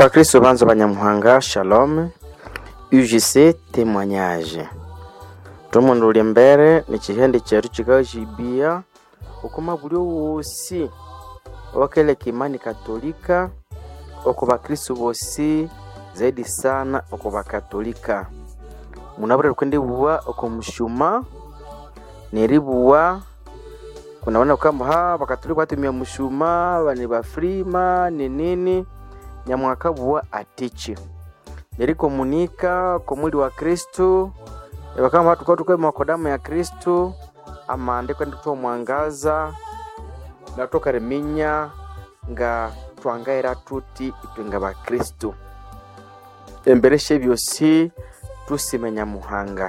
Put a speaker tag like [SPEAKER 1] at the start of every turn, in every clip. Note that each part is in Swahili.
[SPEAKER 1] bakristo banza banyamuhanga shalom ugc témoignage tomundu uli mbere ni chihende chetu chikajibia ukuma buli wosi wakeleka imani katolika oko bakristo bosi zaidi sana oko bakatolika munabura kwendibuwa oko mushuma neribuwa kunaona kwamba ha bakatolika batumia mushuma bani bafrima ni nini nyamwaka buwa atichi nerikomunika ko mwili wa kristu bakama batu kwa tukwe mwako damu ya kristu amandiko ndikutoa mwangaza natoka reminya nga twangaira tuti itwe nga bakristu embereshe byosi tusimenya muhanga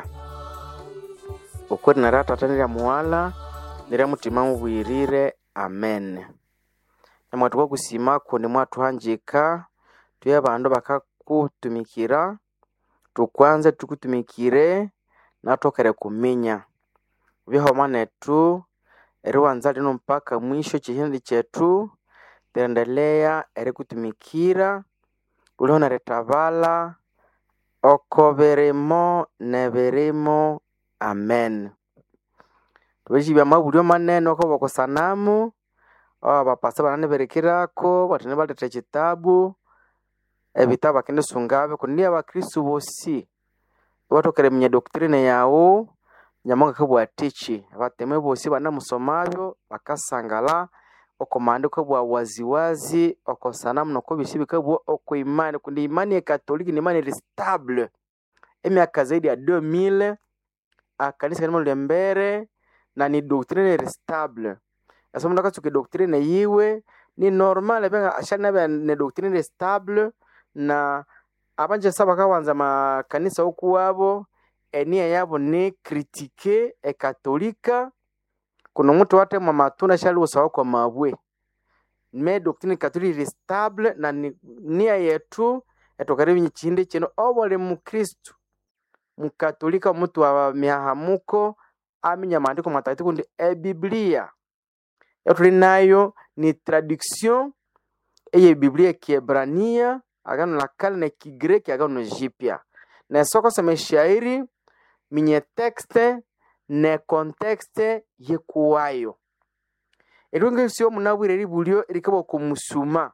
[SPEAKER 1] ukweri naratata nirya muwala nirya mutima mubwirire amen namwatu kwa kusimako nimwatuhanjika tuye abandu bakakutumikira tukwanze tukutumikire natokere kuminya bihoma netu eriwanza lino mpaka mwisho chihindi chetu tiendelea erikutumikira uliho neritabala oko birimo nebirimo amen tubeshibya mabulyo manene oko bokosanamu abapasa banane berekirako batene baleta ekitabu ebitabu akendisungabe kundi abakristu bosi batokere minya doktrine yawu nyamonga kabwatichi abateme bosi banamusomabyo bakasangala oko maandiko bwa waziwazi oko sanamu noko bisi bikabwa oko imani kundi imani ya katoliki ni imani stable emyaka zaidi ya 2000 akanisa kanimo lembere na ni doctrine stable asa mundu akatsuka doctrine yiwe ni normal benga ashana be ne doctrine stable na abanje saba kawanza makanisa huku wabo enia yabo ni kritike ekatolika kuna mtu wate mwa matunda shali usawa kwa mabwe me doctrine katolika ni stable na ni, nia yetu etokaribi chindi chino obole mukristu mukatolika mtu wa mihahamuko aminya maandiko matakatifu ndi ebiblia yatuli nayo ni traduction eye biblia kiebrania agano la kale na kigreki agano jipya na soko sema shairi minye texte ne contexte yekuwayo erunge sio munabwire libulyo likabo kumusuma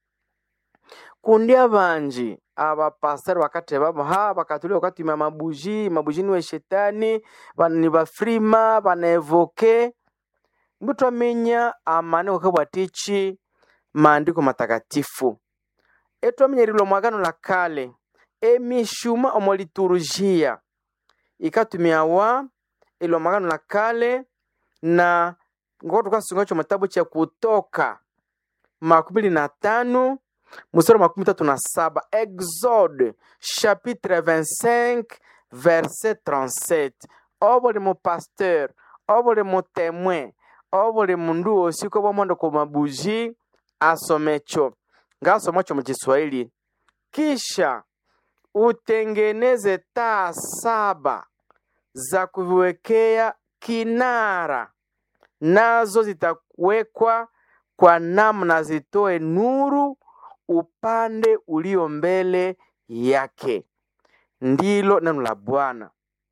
[SPEAKER 1] kundi abanji abapasitari bakate babo ha bakatulio bakatumia mabuji mabuji niwe shetani ni bafrima banevoke mbuto amenya amaniko kabwatichi maandiko matakatifu etwamenya lilo mwagano la kale emishuma omo liturujia ikatumiawa ilo mwagano la kale na ngo tukasungacho matabu cha kutoka makumi na tano mstari makumi tatu na saba exode chapitre 25 verset 37 obuli mupasteur obuli mutemwe obuli mundu wosi ko bwamwanda ku mabuji asomecho ngasomacho mu Kiswahili kisha utengeneze taa saba za kuviwekea kinara nazo zitawekwa kwa namna zitoe nuru upande ulio mbele yake ndilo neno la bwana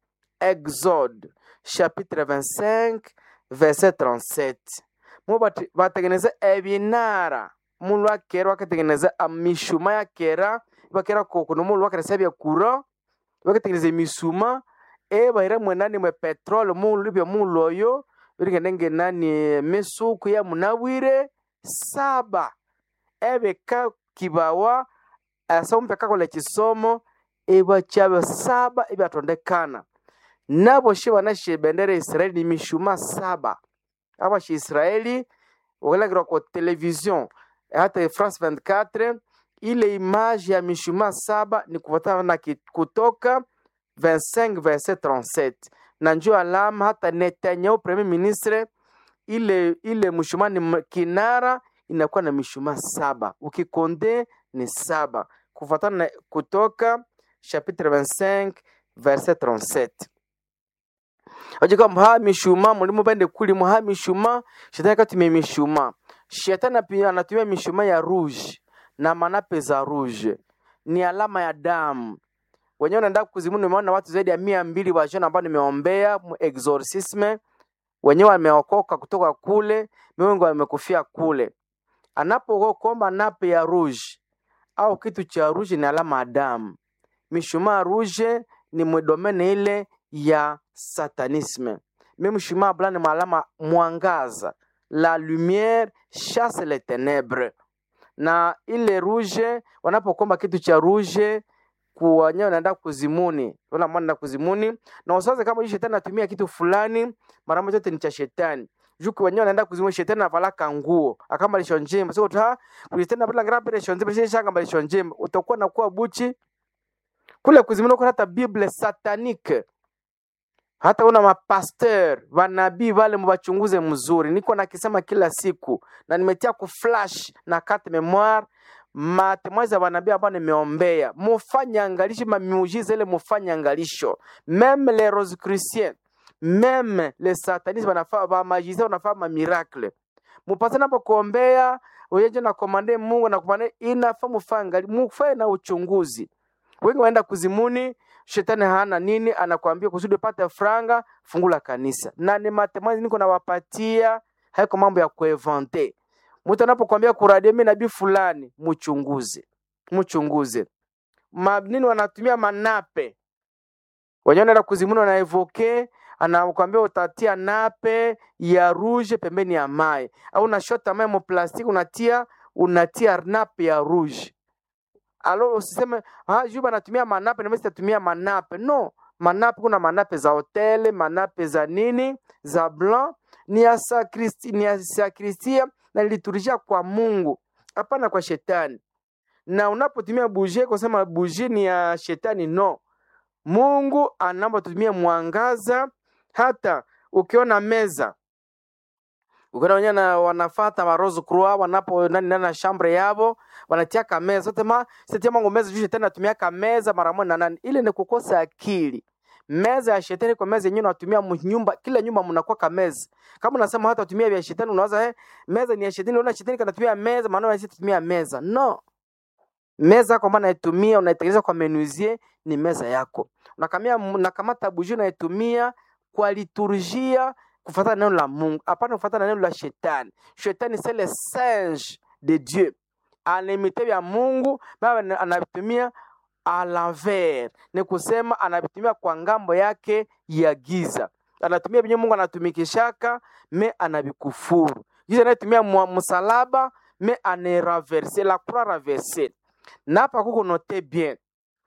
[SPEAKER 1] exode chapitre 25 verset 37 mu batengeneza ebinara mulu akera bakatengeneza mishuma yakera bakera kokono mulu bakaresa byakura bakatengeneza emisuma ebahira mwenani mwe petrol mulu bya mulu oyo birigende ngenani misuku ya munabwire saba ebeka kibawa asomo pekakola ekisomo ebakyabyo saba ebyatondekana nabo shi banashe bendera ya israeli ni mishuma saba aba shi israeli ukalagirwa kwa television hata france 24 ile image ya mishuma saba ni kufuatana na kutoka 25 verset 37 na njo alama hata netanyahu premier ministre ile ile mshuma ni kinara inakuwa na mishuma saba ukikonde ni saba kufuatana na kutoka chapitre 25 verset 37 ajika mha mishuma mulimo bende kuli mha mishuma shetani katumia mishuma shetani pia anatumia mishuma ya rouge na manape za rouge ni alama ya damu wenyewe unaenda kuzimu. Nimeona watu zaidi ya mia mbili wajana ambao nimeombea mu exorcisme, wenyewe wameokoka kutoka kule, wengi wamekufia kule. Anapokuomba nape ya rouge au kitu cha rouge ni alama ya damu. Mishumaa rouge ni mdomene ile ya satanisme. Mimi mshumaa blanc ni maalama mwangaza, la lumière chasse les ténèbres. Na ile rouge, wanapokomba kitu cha rouge kuwanyewe naenda kuzimuni, wala mwana naenda kuzimuni, na usiwaze kama hii shetani anatumia kitu fulani, mara moja yote ni cha shetani. Juku wenyewe anaenda kuzimuni, shetani anavalaka nguo akama lisho njema, sio ta kulitenda bila grape lisho njema, sio shanga lisho njema, utakuwa na kuwa buchi kule kuzimuni, kuna hata Bible satanique hata una mapasteur vanabii vale mubachunguze mzuri. Niko nakisema kila siku na nimetia ku flash na carte memoire matemoins za vanabii ambao nimeombea, mufanye angalisho mamiujiza ile, mufanye angalisho meme les rosicruciens meme les satanistes wanafaa ba magicien wanafaa ma miracle mupate napo kuombea uyeje na komande Mungu na komande inafaa mufanye mufanye na uchunguzi. Wengi waenda kuzimuni shetani hana nini, anakuambia kusudi upate franga, fungula kanisa. Na ni matemoins niko nawapatia, haiko mambo ya kuevante. Mtu anapokuambia kuradia mimi nabii fulani, mchunguze, mchunguze. Ma, nini wanatumia manape wenyewe, wanaenda kuzimuni, wanaevoke anakuambia utatia nape ya rouge pembeni ya mai, au unashota mai mu plastiki unatia unatia nape ya rouge alo usiseme ah, juba natumia manape na mimi sitatumia manape. No, manape kuna manape za hoteli, manape za nini za blanc ni ya sakristi, ni ya sakristia na liturujia kwa Mungu, hapana kwa shetani. Na unapotumia bougie kusema bougie ni ya shetani, no. Mungu anaomba tutumie mwangaza. Hata ukiona meza ukiona wenyewe na wanafata ma rose croix wanapo nani nani na chambre yabo wanatia kameza sote ma sitia mango meza juu shetani anatumia kameza mara moja na nani, ile ni kukosa akili. Meza ya shetani kwa meza yenyewe unatumia nyumba, kila nyumba mnakuwa kameza. Kama unasema hata utumia vya shetani, unawaza eh, meza ni ya shetani, unaona shetani kanatumia meza, maana wewe tumia meza. No, meza kwa maana naitumia unaitengeneza kwa menuisier, ni meza yako. Unakamia unakamata bougie unaitumia kwa liturgia kufuata neno la Mungu, hapana kufuata neno la shetani. Shetani c'est le singe de Dieu, anaimite vya Mungu baba anavitumia a l'envers, ni kusema anavitumia kwa ngambo yake ya giza. Anatumia vyenye Mungu anatumikishaka me anavikufuru. Giza anatumia msalaba me aneraverse la croix raverse. Na hapa kuko note bien,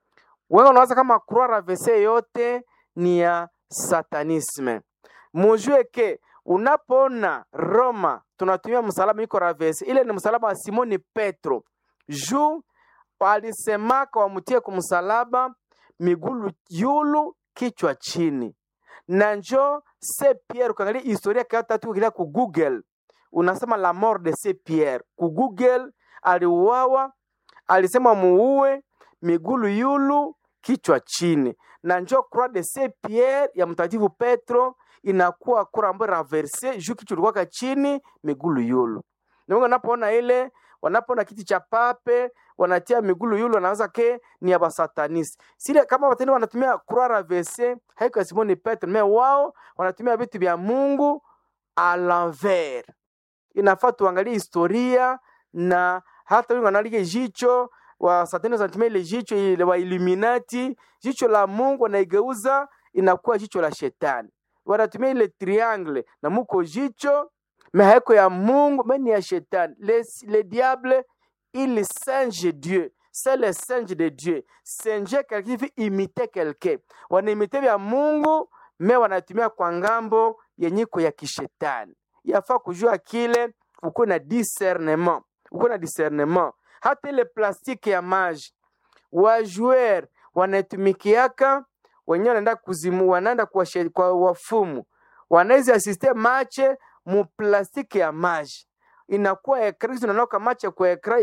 [SPEAKER 1] wewe unawaza kama croix raverse yote ni ya satanisme mujue ke unapoona Roma tunatumia msalaba iko ravesi, ile ni msalaba wa Simoni Petro juu walisemaka wamutie kumsalaba migulu yulu kichwa chini, na njo se Pierre. Ukiangalia historia katatu kila ku Google unasema la mort de se Pierre ku Google, aliuawa alisema muue migulu yulu kichwa chini, na njo croix de se Pierre ya mtakatifu Petro inakuwa kura ambayo raverse juu kichwa ilikuwa chini migulu yulu. Na wengi wanapoona ile, wanapoona kiti cha pape wanatia migulu yulu, wanaweza ke ni ya basatanisi. Sile kama watendo wanatumia croix raverse, haiko ya Simoni Petro, me wao wanatumia vitu vya Mungu a l'envers. Inafaa tuangalie historia na hata wengi wanalige jicho wa satani wanatumia ile jicho ile wa Illuminati, jicho la Mungu wanaigeuza inakuwa jicho la shetani wanatumia ile triangle na muko jicho mehaiko ya Mungu meni ya shetani. Le, le diable il singe Dieu, c'est le singe de Dieu. Singe quelqu'un fi imiter quelqu'un, wanaimite vya Mungu me wanatumia kwa ngambo yenyiko ya kishetani. Yafaa kujua kile, uko na discernement, uko na discernement. Hata ile plastiki ya maji wa joueur wanatumikiaka wenyewe wanaenda kuzimu, wanaenda kwa, kwa wafumu, wanaweza asiste mache mu plastiki ya maji inakuwa ekra kitu nanoka mache kwa ekra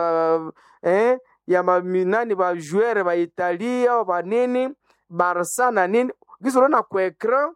[SPEAKER 1] ya eh, ya maminani ba joueur ba Italia ba nini Barca na nini kitu unaona kwa ekra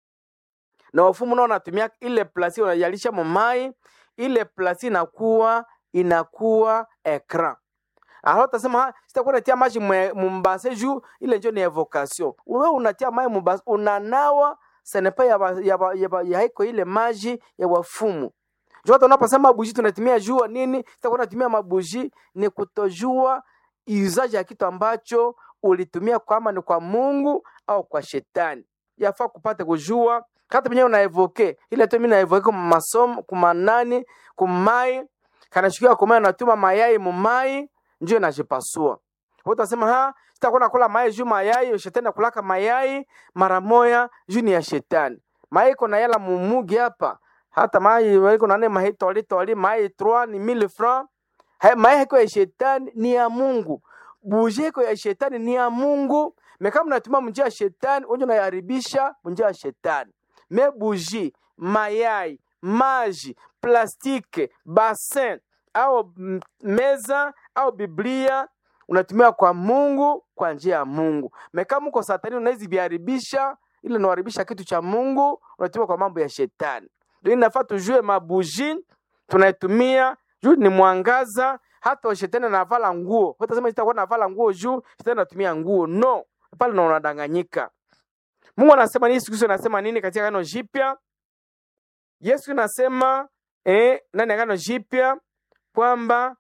[SPEAKER 1] na wafumu nao wanatumia ile plastiki wanajalisha mamai ile plastiki inakuwa inakuwa ekra alors utasema ha sitakuwa natia maji mwe- mumbase juu ile njo ni evocation wewe unatia maji mumbase unanawa senepa ya, ba- ya, ba- ya, ba- ya haiko ile maji ya wafumu juu hata unaposema mabuji tunatumia jua nini sitakuwa natumia mabuji ni kutojua iuzaji ya kitu ambacho ulitumia kwama ni kwa mungu au kwa shetani yafaa kupata kujua hata penyewe unaevoke ile tu mimi naevoke kwa masomo kumanani kumai kanashukia kumai natuma mayai mumai njo inajipasua utasema ha sitakuwa nakula mayai juu mayai shetani nakulaka mayai mara moya juu ni ya shetani mayai iko na yala mumugi hapa hata mayai waliko nane mayai toli toli mayai 3 ni 1000 francs Ha- mayai haiko ya shetani ni ya mungu buje iko ya shetani ni ya mungu me kama unatumia mnjia ya shetani unje unaharibisha mnjia ya shetani me buji mayai maji plastike basin au m- meza au biblia unatumia kwa mungu kwa njia ya mungu me kama uko satani unawezi viharibisha ile unaharibisha kitu cha mungu unatumia kwa mambo ya shetani ndio inafaa tujue mabuji tunaitumia juu ni mwangaza hata shetani anavala nguo utasema sitakuwa navala nguo juu shetani anatumia nguo no pale na unadanganyika mungu anasema nini siku hizi anasema nini katika agano jipya yesu anasema eh, ndani ya agano jipya kwamba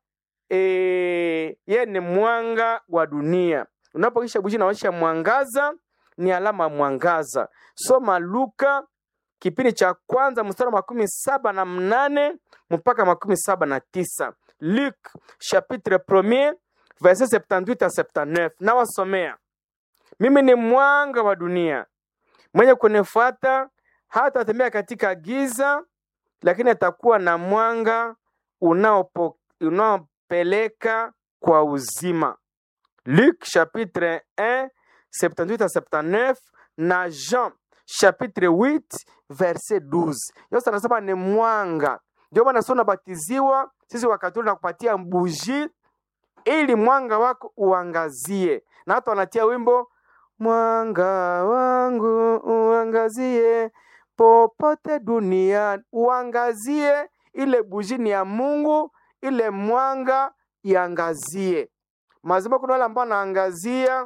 [SPEAKER 1] eh, yeye ni mwanga wa dunia unapokisha buji naonyesha mwangaza ni alama ya mwangaza soma luka kipindi cha kwanza mstari wa makumi saba na mnane mpaka makumi saba na tisa luk chapitre premier verset 78 à 79 nawasomea mimi ni mwanga wa dunia mwenye kunifuata hata atembea katika giza lakini atakuwa na mwanga unaopo- unaopeleka kwa uzima Luc chapitre 1 78 à 79 na Jean chapitre 8 verset 12. Yote anasema ni mwanga. Ndio maana sio unabatiziwa sisi wakati na kupatia buji ili mwanga wako uangazie. Na hata wanatia wimbo mwanga wangu uangazie popote duniani, uangazie. Ile buji ni ya Mungu, ile mwanga iangazie mazima kuna wale ambao wanaangazia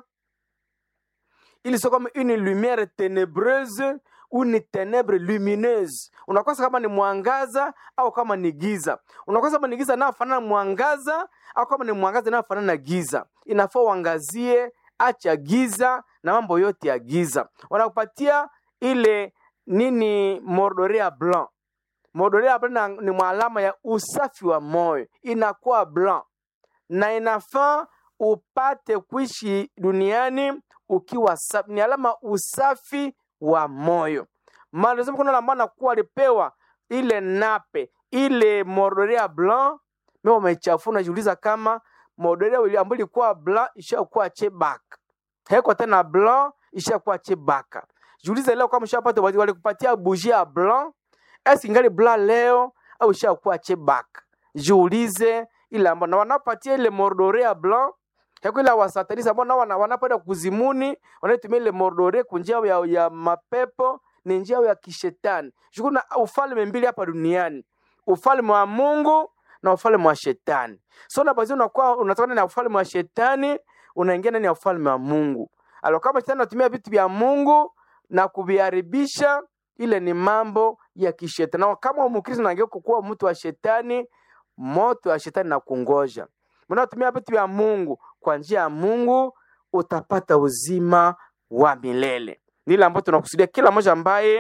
[SPEAKER 1] ili sio kama une lumière ténébreuse ou ni ténèbre lumineuse unakosa kama ni mwangaza au kama ni giza unakosa kama ni giza inayofanana na mwangaza au kama ni mwangaza inayofanana na giza inafaa uangazie acha giza na mambo yote ya giza wanakupatia ile nini mordorea blanc mordorea blanc na- ni mwalama ya usafi wa moyo inakuwa blanc na inafaa upate kuishi duniani ukiwa safi. Ni alama usafi wa moyo. Maana lazima kuna wale ambao anakuwa alipewa ile nape ile mordorea blanc, mimi wamechafua, najiuliza kama mordorea ile ambayo ilikuwa blanc ishakuwa chebaka, haiko tena blanc, ishakuwa chebaka. Jiulize leo kama ushapata walikupatia bougie ya blanc, esi ingali blanc leo au ishakuwa chebaka? Jiulize ile ambao na wanapatia ile mordorea blanc Heko ile wasatanisi ambao nao wana- wanapoenda kuzimuni wanaitumia ile mordore kunjia ya, ya mapepo ni njia ya kishetani. Shukuna ufalme mbili hapa duniani, ufalme wa Mungu na ufalme wa shetani. So unapozi unakuwa unatoka ndani ya ufalme wa shetani unaingia ndani ya ufalme wa Mungu. Alo kama shetani anatumia vitu vya Mungu na kuviharibisha, ile ni mambo ya kishetani. Na kama Mkristo unageuka kuwa mtu wa shetani, moto wa shetani na kungoja mnaotumia vitu vya Mungu kwa njia ya Mungu utapata uzima wa milele. Ni ile ambayo tunakusudia kila mmoja ambaye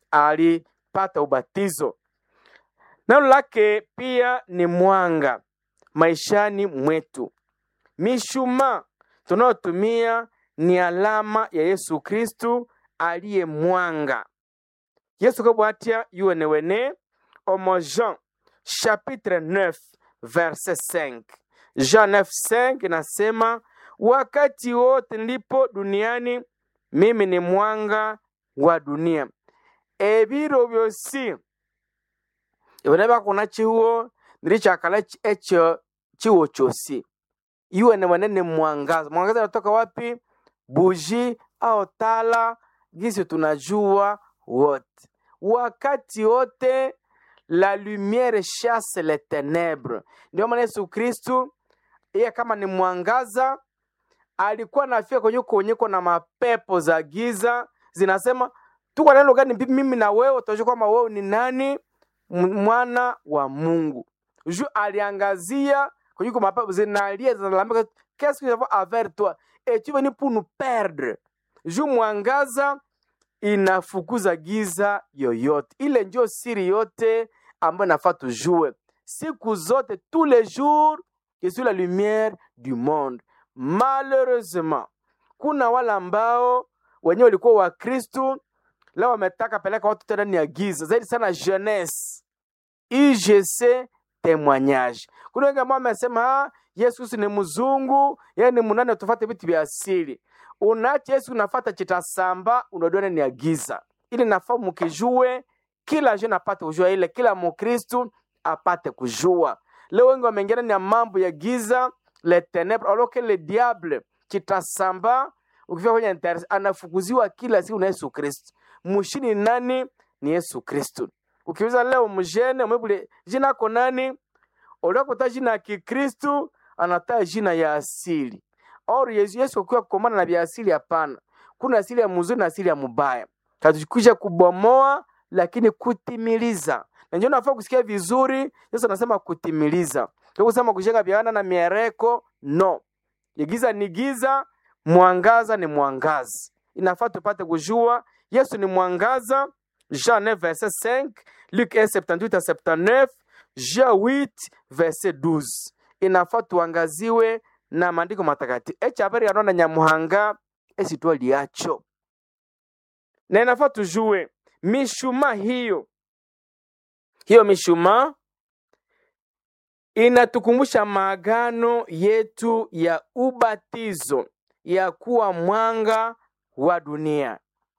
[SPEAKER 1] alipata ubatizo. Neno lake pia ni mwanga maishani mwetu. Mishumaa tunayotumia ni alama ya Yesu Kristu aliye mwanga. Yesu kabwatia yuwenewene omo Jean chapitre 9 verset 5. Jean 9:5 inasema wakati wote ndipo duniani mimi ni mwanga wa dunia. Ebiro byosi iboneba kuna chiwo nilichakala chi- echo chiwo chosi iwe ni manene mwangaza. Mwangaza unatoka wapi? Buji au tala, gisi tunajua wote, wakati wote la lumière chasse les ténèbres. Ndio maana Yesu Kristu yeye kama ni mwangaza alikuwa nafika kwenye kuonyeko na mapepo za giza zinasema tuko neno gani mbi- mimi na wewe tutajua kwamba wewe ni nani M- mwana wa mungu ju aliangazia kwenye kwa mapepo zinalia zinalalamika qu'est-ce que j'avais avec toi et tu venu pour nous perdre ju mwangaza inafukuza giza yoyote ile ndio siri yote ambayo nafaa tujue siku zote tous les jours je suis la lumière du monde malheureusement kuna wale ambao wenyewe walikuwa wakristu leo wametaka peleka watu tena ndani ya giza zaidi sana jeunesse igc témoignage kuna wengi ambao wamesema "Ah, yesu kristu ni mzungu yeye ni munane tufate vitu vya asili unache yesu unafata chitasamba unajua ndani ya giza ili nafaa mukijue kila jeune apate kujua ile kila mukristu apate kujua leo wengi wameingia ndani ya mambo ya giza le ténèbres alors que le diable chitasamba ukifika kwenye internet anafukuziwa kila siku na yesu kristu mushini ni nani ni yesu kristu ukiuliza leo mjene umebule jina ako nani uliakuta jina ya kikristu anataa jina ya asili or yesu, yesu akiwa kukomana na vya asili hapana kuna asili ya mzuri na asili ya mubaya katukuja kubomoa lakini kutimiliza na ndio nafaa kusikia vizuri yesu anasema kutimiliza sio kusema kujenga viana na miereko no giza ni giza mwangaza ni mwangaza inafaa tupate kujua yesu ni mwangaza jean 9 verset 5 luc 1 78 à 79 jean 8 verset 12 inafaa tuangaziwe na maandiko matakatifu echabari yanona nyamuhanga esitwa liacho na inafaa tujue mishumaa hiyo hiyo mishumaa inatukumbusha maagano yetu ya ubatizo ya kuwa mwanga wa dunia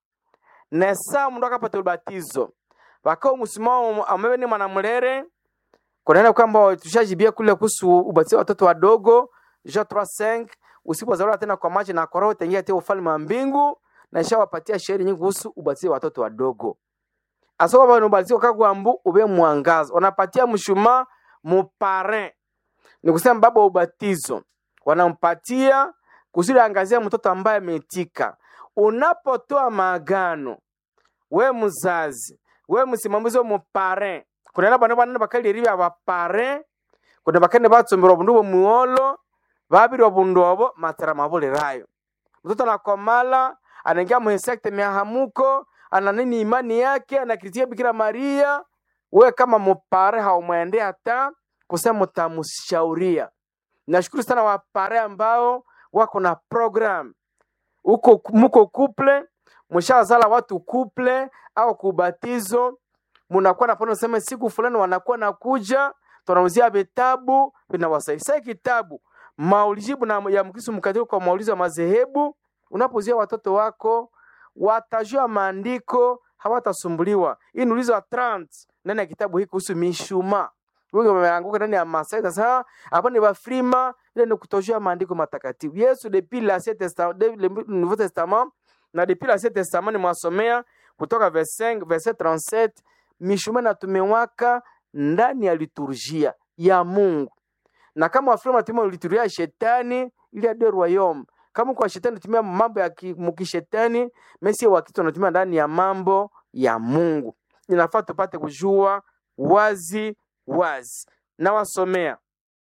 [SPEAKER 1] na saa mndu akapata ubatizo wakao msimamo ambaye ni mwanamulere kunaenda kwamba tushajibia kule kuhusu ubatizo wa watoto wadogo Jean 3:5 usipozaliwa tena kwa maji na kwa roho utaingia tena ufalme wa mbingu na ishawapatia shairi nyingi kuhusu ubatizo wa watoto wadogo asoka bano ubatizo kagwambu ube mwangaza wanapatia mshumaa mupare ni kusema baba wa ubatizo wanampatia kusudi angazia mtoto ambaye ametika unapotoa maagano we mzazi we msimamizi wo mupare kunena bana banene bakaliri abapare kuna bakene batsombera obundu bwomuolo babiri obundu obo matera mabulirayo mtoto anakomala anaingia muinsekte miahamuko ana nini imani yake anakiritia bikira maria we kama mupare haumwende hata kusema mutamushauria nashukuru sana wapare ambao wako na program uko muko kuple mshazala watu kuple au kubatizo munakuwa na pano sema siku fulani wanakuwa nakuja tunauzia vitabu vinawasaidia Sasa kitabu maulijibu na ya mkristo mkatoliki kwa maulizo ya madhehebu unapozia watoto wako watajua maandiko hawatasumbuliwa hii ni ulizo wa 30 ndani ya kitabu hiki kuhusu mishuma wengi wameanguka ndani ya masai sasa hapa ni wafrima ile ni kutojua maandiko matakatifu yesu depuis l'ancien testament de- le nouveau testament na depuis l'ancien testament nimwasomea kutoka verset 5 verset 37 mishuma inatumewaka ndani ya liturgia ya mungu na kama wafrima wanatumia liturgia ya shetani ili ade royaume kama kwa shetani anatumia mambo ya ki- mukishetani mesi wakristo wanatumia ndani ya mambo ya mungu inafaa tupate kujua wazi wazi nawasomea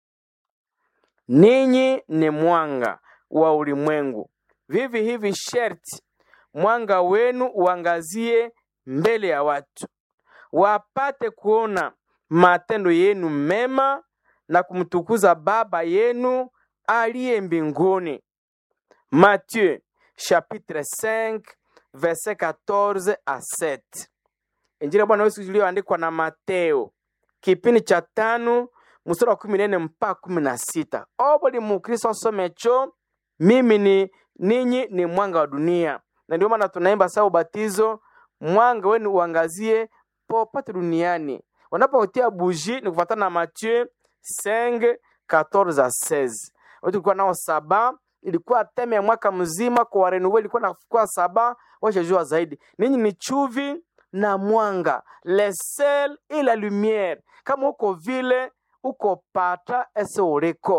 [SPEAKER 1] ninyi ni mwanga wa ulimwengu vivi hivi sherti mwanga wenu uangazie mbele ya watu wapate kuona matendo yenu mema na kumtukuza baba yenu aliye mbinguni Matthieu chapitre 5 verset 14 à 7 injili ya bwana yesu iliyoandikwa na mateo kipindi cha tano mstari wa kumi na nne mpaka kumi na sita obuli mukristo asomecho mimi ni ninyi ni mwanga wa dunia na ndio maana tunaimba saa ubatizo mwanga wenu uangazie popote duniani wanapotia buji ni kufuatana na Mathieu 5 14 à 16 Wote tulikuwa nao saba ilikuwa teme ya mwaka mzima kwa warenuwe ilikuwa nakuwa saba washajua zaidi ninyi ni chuvi na mwanga le sel et la lumière kama uko vile uko pata ese uliko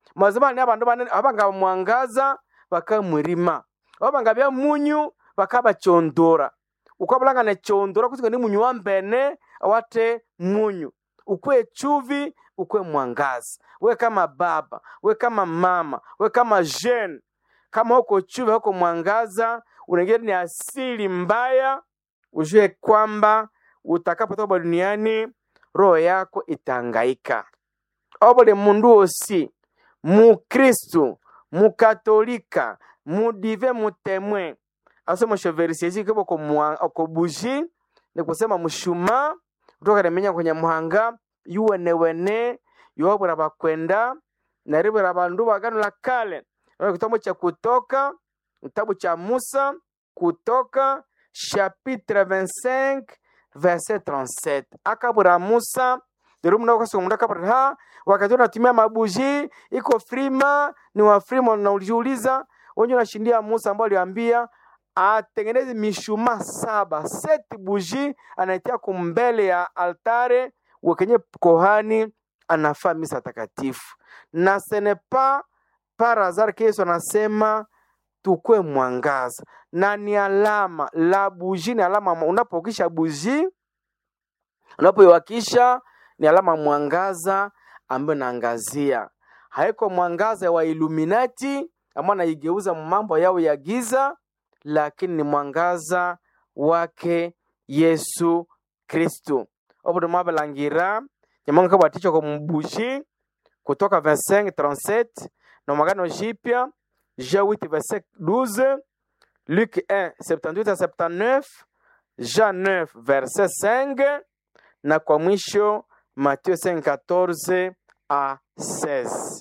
[SPEAKER 1] mazima ni abandu banene abanga mwangaza bakamwirima abanga bya munyu bakabachondora ukwabulanga nechondora kusika ni munyu wa mbene awate munyu ukwe chuvi ukwe mwangaza we kama baba we kama mama we kama jeune kama huko chuvi huko mwangaza unaingia ni asili mbaya ujue kwamba utakapotoka duniani roho yako itangaika obole mundu osi mukristu mukatolika mudive mutemwe asoma shoverisiezi kibo ko buji ni kusema mushuma kutoka remenya kwenye muhanga yuwenewene yobura bakwenda naribura bandu bagano la kale kitabu cha kutoka kitabu cha musa kutoka chapitre 25 verset 37 akabura musa derumnaokasomunda kabura ha wakati unatumia mabuji iko frima ni wa frima unaujiuliza wenye unashindia musa ambao aliambia atengeneze mishuma saba seti buji anaitia kumbele ya altare wakenye kohani anafaa misa takatifu na senepa parazar Yesu anasema tukwe mwangaza na ni alama la buji, ni alama unapokisha buji, unapoiwakisha ni alama mwangaza ambayo naangazia, haiko mwangaza wa Illuminati ambao anaigeuza mambo yao ya giza, lakini ni mwangaza wake Yesu Kristu obudo mwabalangira nyamonga kabwaticho ko mubuji kutoka 25 37 na magano jipya Jean 8 verset 12 Luc 1 78 à 79 Jean 9 verset 5 na kwa mwisho Matthieu 5 14 à 16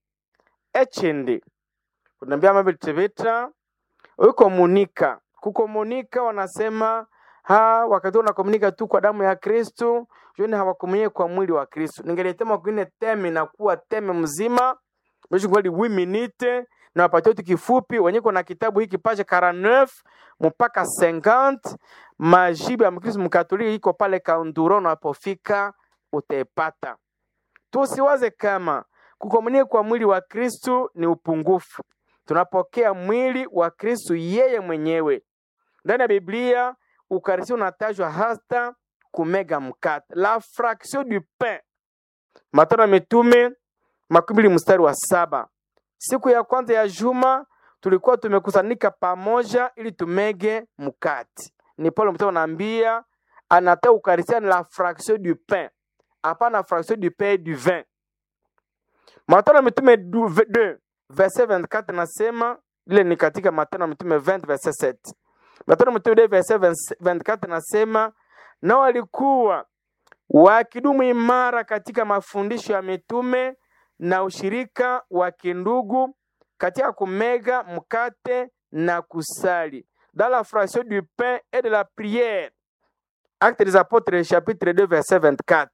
[SPEAKER 1] echindi kunambia mabitibita ukomunika kukomunika wanasema ha wakati unakomunika tu kwa damu ya Kristu joni hawakomunike kwa mwili wa Kristu. Ningeletema kwine teme na kuwa teme mzima mwisho kweli 8 minute na wapatie tu kifupi wenye kuna kitabu hiki page 49 mpaka 50 majibu ya Mkristo Mkatoliki iko pale Kaunduro, unapofika utaipata. Tusiwaze kama kukomunika kwa mwili wa Kristu ni upungufu. Tunapokea mwili wa Kristu yeye mwenyewe. Ndani ya Biblia Ukarisia unatajwa hata kumega mkate, la fraction du pain. Matendo ya Mitume makumi mbili mstari wa saba. Siku ya kwanza ya juma tulikuwa tumekusanika pamoja ili tumege mkate. Ni Paulo mtume anaambia anatoa Ukarisia ni la fraction du pain, hapana fraction du pain du vin. Matendo ya Mitume 2 verset 24 nasema ile ni katika Matendo ya Mitume 20 verset 7. Matendo ya Mitume 2 verset 24 nasema nao walikuwa wakidumu imara katika mafundisho ya mitume na ushirika wa kindugu katika kumega mkate na kusali dans la fraction du pain et de la prière. Actes des Apôtres chapitre 2 verset 24.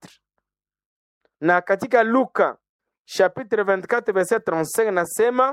[SPEAKER 1] Na katika Luka chapitre 24 verset 35 nasema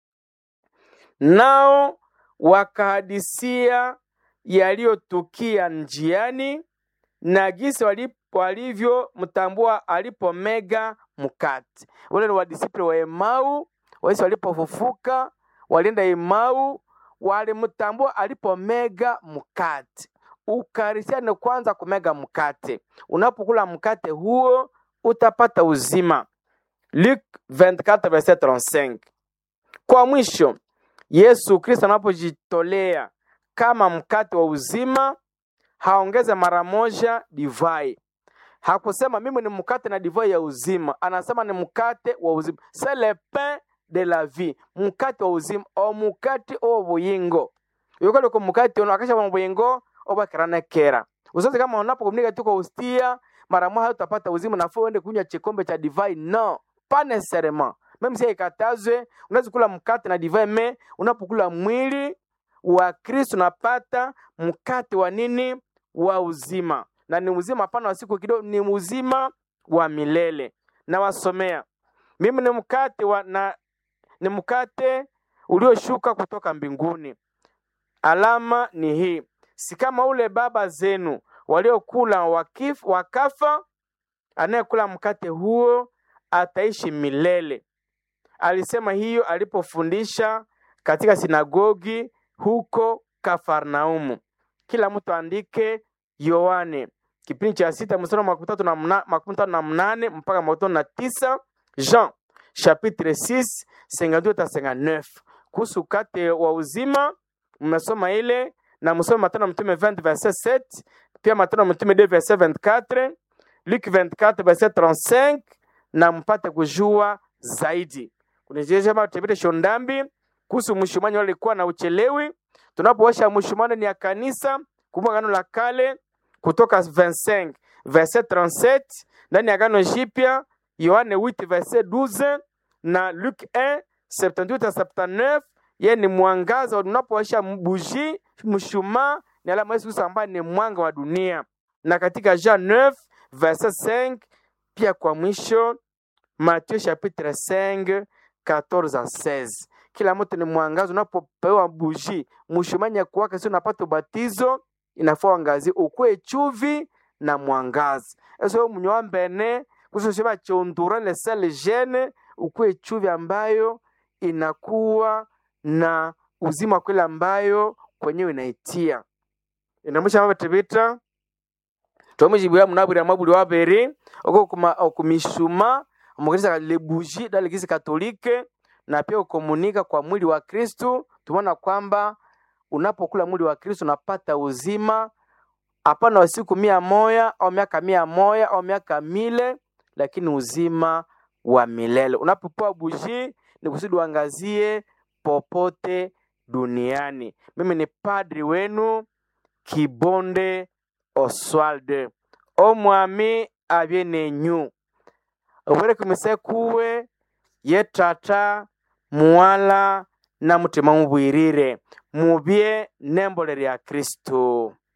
[SPEAKER 1] nao wakahadisia yaliyotukia njiani na gisi walivyomtambua alipomega mkate. Wale ni wadisiple wa Emau, waisi walipofufuka walienda Emau, walimtambua alipomega mkate. Ukarisia ni kwanza kumega mkate. Unapokula mkate huo utapata uzima. Luc 24 verset 35. Kwa mwisho, Yesu Kristo anapojitolea kama mkate wa uzima, haongeze mara moja divai. Hakusema mimi ni mkate na divai ya uzima, anasema ni mkate wa uzima, c'est le pain de la vie, mkate wa uzima o mukate o buyingo yokale ko mukate ono akasha mu buyingo obakirana kera usoze kama unapokumnika tu kwa ustia mara moja utapata uzima nafuu uende kunywa kikombe cha divai no pas nécessairement même si ikatazwe unaweza kula mkate na divai me unapokula mwili wa Kristo unapata mkate wa nini wa uzima na ni uzima hapana wa siku kidogo ni uzima wa milele na wasomea mimi ni mkate wa na ni mkate ulioshuka kutoka mbinguni alama ni hii si kama ule baba zenu waliokula wakif, wakafa anayekula mkate huo ataishi milele alisema hiyo alipofundisha katika sinagogi huko Kafarnaumu. Kila mtu andike Yohane kipindi cha sita mstari wa makumi tatu na mna- makumi tano na mnane mpaka makumi tano na tisa Jean chapitre 6 52 hata 59 kuhusu kate wa uzima mmesoma ile na msome Matendo ya Mtume 20 verset 7 pia Matendo ya Mtume 2 verset 24 Luc 24 verset 35 na mpate kujua zaidi. Kunijeshema tebete shondambi kuhusu mshumanyo alikuwa na uchelewi. Tunapoosha mshumanyo ni ya kanisa kumbuka agano la kale kutoka 25 verset 37 ndani ya agano jipya Yohane 8 verset 12 na Luc 1 78 à 79 yeye ni mwangaza unapowasha buji mshumaa ni alama ya Yesu Kristo ambaye ni mwanga wa dunia na katika Jean 9 verset 5 pia kwa mwisho Matthieu chapitre 5 14 à 16 kila mtu ni mwangaza unapopewa buji mshumaa kuwaka sio unapata ubatizo inafaa uangazie ukuwe chuvi na mwangaza eso mnyoa mbene kusosheba chondura le sel gene ukuwe chuvi ambayo inakuwa na uzima kweli ambayo kwenyewe inaitia inamusha mabatibita tomujibwira munabwira mabuli wabere oko kuma okumishuma omukanisa lebuji dale kisi katolike na pia ukomunika kwa mwili wa Kristu tumeona kwamba unapokula mwili wa Kristo unapata uzima hapana wa siku mia moya au miaka mia moya au miaka mile lakini uzima wa milele unapopewa buji ni kusudi uangazie popote duniani mimi ni padri wenu kibonde oswald omwami abye nenyu obwere kumise kuwe ye tata muwala na mutima mubwirire mubye nembole lya kristo